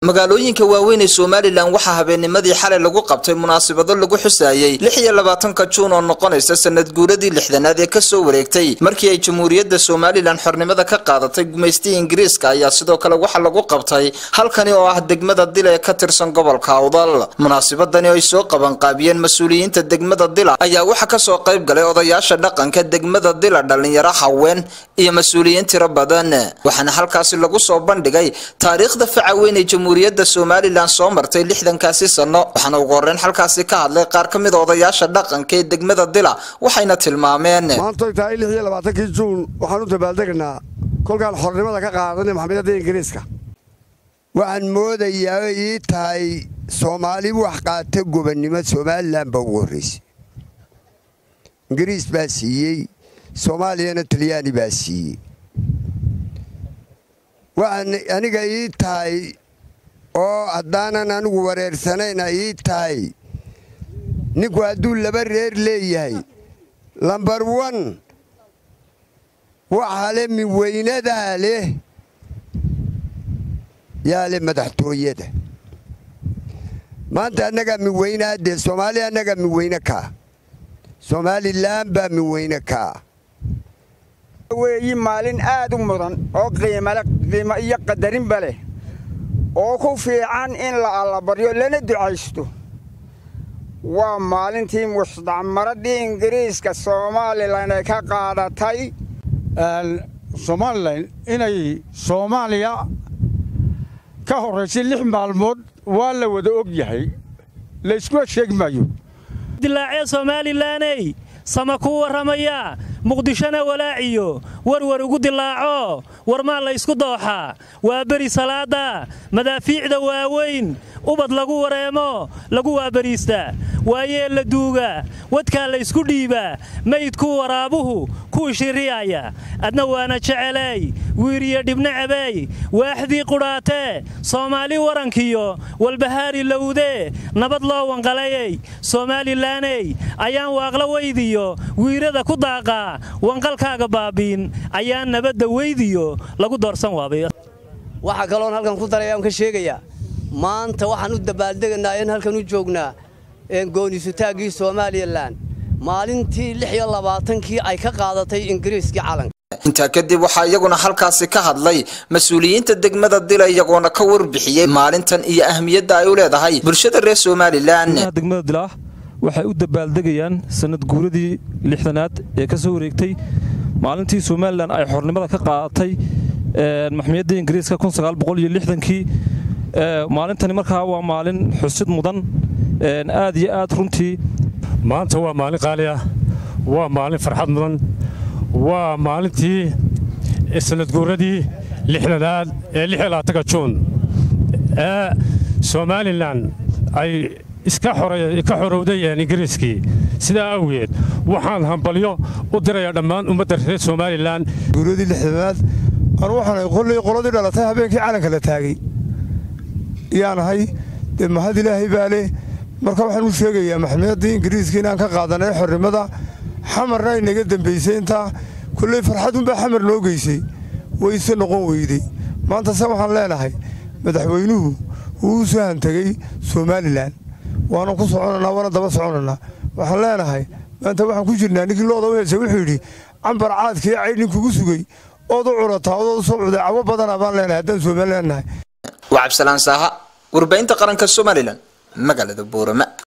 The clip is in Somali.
magaalooyinka waaweyn ee somalilan waxaa habeennimadii xalay lagu qabtay munaasabado lagu xusaayey lix iyo labaatanka juun oo noqonaysa sanad guuradii lixdanaad ee kasoo wareegtay markii ay jamhuuriyadda somalilan xornimada ka qaadatay gumaystii ingiriiska ayaa sidoo kale waxaa lagu qabtay halkani oo ah degmada dila ee ka tirsan gobolka awdal munaasabadani oo ay soo qabanqaabiyeen mas-uuliyiinta degmada dila ayaa waxaa kasoo qayb galay odayaasha dhaqanka degmada dila dhalinyaro haween iyo mas-uuliyiin tiro badan waxaana halkaasi lagu soo bandhigay taariikhda faca weyn ee jamhuuriyadda somalilan soo martay lixdankaasi sano waxaana ugu horreyn halkaasi ka hadlay qaar ka mid a odayaasha dhaqanka ee degmada dila waxayna tilmaameen maantoy tahay lix iyo labaatankii juun waxaan u dabaaldegaynaa kolkaan xornimada ka qaadanay maxamedadda ingiriiska waxaan moodayaa oo ii tahay soomaali wax qaata gobannimo somalilan baa ugu horraysay ingiriis baa siiyey soomaaliyana talyaani baa siiyey waxaan aniga ii tahay oo haddaanan anigu wareersanayna ii tahay ninku hadduu laba reer leeyahay lambar wan waxaa le miweynadaa leh yaa leh madaxtooyada maanta annagaa miweynaa dee soomaaliya annagaa miweyne kaa somalilan baa miweyne kaa weeyi maalin aad u mudan oo qiimale qiimo iyo qadarinba leh oo ku fiican in la allabaryo lana ducaysto waa maalintii mustacmaradii ingiriiska somalilan ay ka qaadatay somalilan inay soomaaliya ka horraysay lix maalmood waa la wada og yahay layskua sheegi maayo dilaacee somalilaney sama ku warramayaa muqdishona walaaciyo warwar ugu dilaaco warmaa laysku dooxaa waa beri salaada madaafiicda waaweyn ubad lagu wareemo lagu waabariistaa waayee la duuga wadkaa laysku dhiibaa maydkuu waraabuhu kuu shiriyaaya adna waana jeceley wiiriyo dhibna cabey waaxdii qudhaatee soomaali warankiyo walbahaari lowdee nabad loo wanqalayey somalilaney ayaan waaqla weydiyo wiirada ku daaqaa wanqalkaaga baabiin ayaan nabadda weydiyo lagu doorsan waabay waxaa kaloon halkan ku darayaan ka sheegayaa maanta waxaan u dabaaldegaynaa in halkan u joognaa goonisutaaggii somalilan maalintii lix iyo labaatankii ay ka qaadatay ingiriiskii calanka intaa kadib waxaa iyaguna halkaasi ka hadlay mas-uuliyiinta degmada dila iyagoona ka warbixiyey maalintan iyo ahmiyadda ay u leedahay bulshada reer somalilan degmada dilaah waxay u dabaaldegayaan sanad guuradii lixdanaad ee ka soo wareegtay maalintii somalilan ay xornimada ka qaadatay maxmiyadda ingiriiska kii maalintani markaa waa maalin xusid mudan aad iyo aad runtii maanta waa maalin qaali ah waa maalin farxad mudan waa maalintii sanadguuradii lixdanaad ee ka juun ee somalilan ay iska xorowday ingiriiskii sidaa awgeed waxaan hambalyo u dirayaa dhammaan ummadda reer somalilan guuradii lixdanaad anu waxaanahay qolley qoladii dhalatay habeenkii calanka la taagay yaan ahay dee mahad ilaahay baa leh marka waxaan u sheegayaa maxmiyadii ingiriiska inaan ka qaadanay xornimada xamarna ay naga dembaysay intaa kolley farxadunbaa xamar noo geysay wayse noqon weydey maanta se waxaan leenahay madaxweynuhu wuu u soo hantegey somalilan waanan ku soconanaa waana daba soconanaa waxaan leenahay maanta waxaan ku jirnaa ninkii looda u heesay wuxuu yidhi cambar caadkii caydhin kugu sugay ood u curataa odood u soo cuday cawo badana baan leenahay haddaan somalilan nahay waa cabdisalaan saaha warbahinta qaranka somalilan magaalada buurama